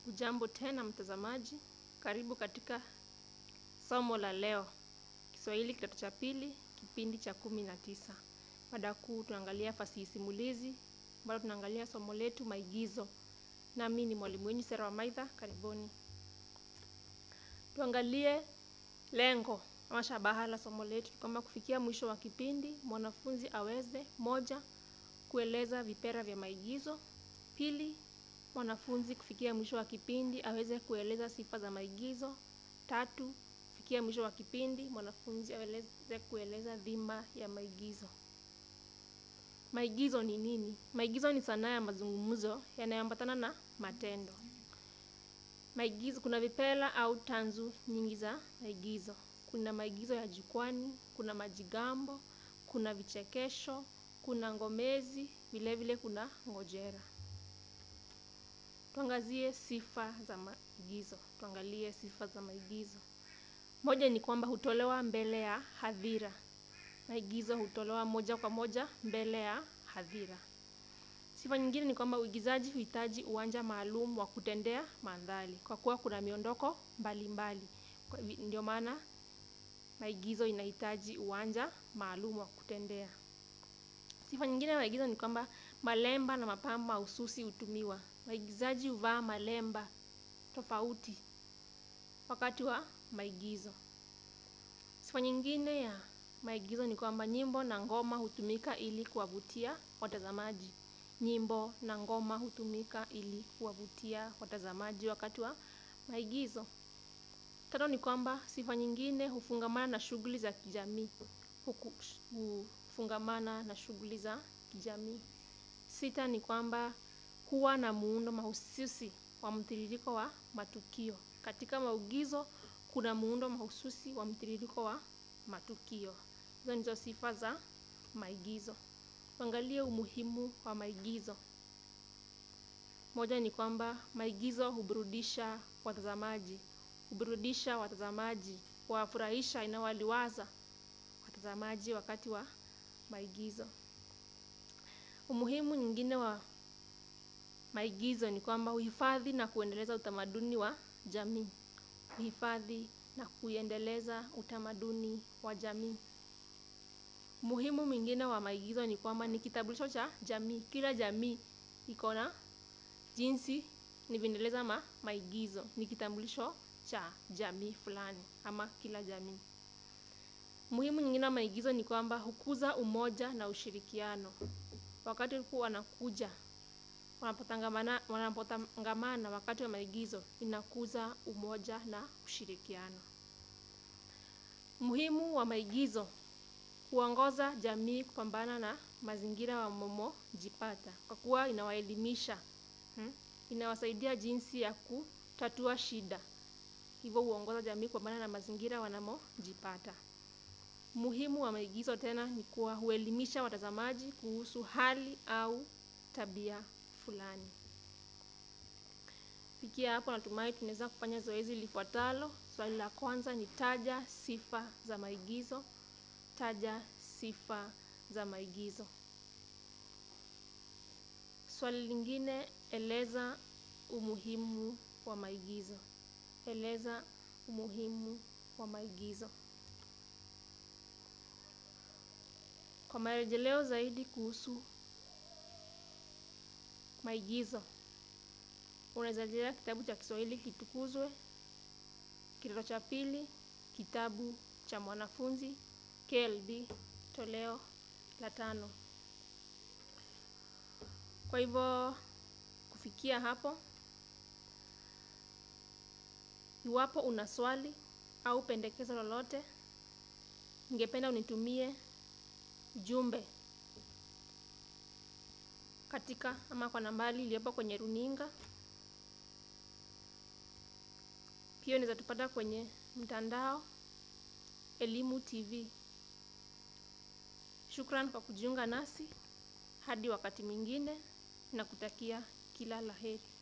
Ujambo tena mtazamaji, karibu katika somo la leo, Kiswahili kidato cha pili, kipindi cha kumi na tisa. Mada kuu tunaangalia fasihi simulizi, ambalo tunaangalia somo letu maigizo. Nami ni mwalimu wenyu Sera Wamaitha, karibuni. Tuangalie lengo ama shabaha la somo letu, kwamba kufikia mwisho wa kipindi mwanafunzi aweze moja, kueleza vipera vya maigizo; pili, mwanafunzi kufikia mwisho wa kipindi aweze kueleza sifa za maigizo; tatu, kufikia mwisho wa kipindi mwanafunzi aweze kueleza dhima ya maigizo. Maigizo ni nini? Maigizo ni sanaa ya mazungumzo yanayoambatana na matendo. Maigizo, kuna vipela au tanzu nyingi za maigizo. Kuna maigizo ya jukwani, kuna majigambo, kuna vichekesho, kuna ngomezi, vile vile kuna ngojera. Tuangazie sifa za maigizo. Tuangalie sifa za maigizo. Moja ni kwamba hutolewa mbele ya hadhira. Maigizo hutolewa moja kwa moja mbele ya hadhira. Sifa nyingine ni kwamba uigizaji huhitaji uwanja maalum wa kutendea mandhari, kwa kuwa kuna miondoko mbalimbali. Kwa hivi ndio maana maigizo inahitaji uwanja maalum wa kutendea. Sifa nyingine ya maigizo ni kwamba malemba na mapambo mahususi hutumiwa. Waigizaji huvaa malemba tofauti wakati wa maigizo. Sifa nyingine ya maigizo ni kwamba nyimbo na ngoma hutumika ili kuwavutia watazamaji. Nyimbo na ngoma hutumika ili kuwavutia watazamaji wakati wa maigizo. Tano ni kwamba sifa nyingine hufungamana na shughuli za kijamii. Hufungamana na shughuli za kijamii. Sita ni kwamba huwa na muundo mahususi wa mtiririko wa matukio. Katika maigizo kuna muundo mahususi wa mtiririko wa matukio. Hizo ndizo sifa za maigizo. Tuangalie umuhimu wa maigizo. Moja ni kwamba maigizo huburudisha watazamaji. Huburudisha watazamaji, huwafurahisha, inawaliwaza watazamaji wakati wa maigizo. Umuhimu nyingine wa maigizo ni kwamba huhifadhi na kuendeleza utamaduni wa jamii. Huhifadhi na kuiendeleza utamaduni wa jamii. Umuhimu mwingine wa maigizo ni kwamba ni kitambulisho cha jamii. Kila jamii iko na jinsi inavyoendeleza ma maigizo. Ni kitambulisho cha jamii fulani ama kila jamii. Umuhimu nyingine wa maigizo ni kwamba hukuza umoja na ushirikiano. Wakati huku wanakuja wanapotangamana wanapotangamana wakati wa maigizo inakuza umoja na ushirikiano. Umuhimu wa maigizo huongoza jamii kupambana na mazingira wamomojipata kwa kuwa inawaelimisha. Inawasaidia jinsi ya kutatua shida. Hivyo huongoza jamii kupambana na mazingira wanamojipata. Umuhimu wa maigizo tena ni kuwa huelimisha watazamaji kuhusu hali au tabia fulani. Kufikia hapo natumai tunaweza kufanya zoezi lifuatalo. Swali la kwanza ni taja sifa za maigizo. Taja sifa za maigizo. Swali lingine, eleza umuhimu wa maigizo. Eleza umuhimu wa maigizo. Kwa marejeleo zaidi kuhusu maigizo, unaweza rejelea kitabu cha Kiswahili Kitukuzwe, kidato cha pili, kitabu cha mwanafunzi KLB, toleo la tano. Kwa hivyo kufikia hapo, iwapo una swali au pendekezo lolote, ningependa unitumie ujumbe katika ama kwa nambari iliyopo kwenye runinga. Pia unaweza tupata kwenye mtandao Elimu TV. Shukran kwa kujiunga nasi. Hadi wakati mwingine, nakutakia kila la heri.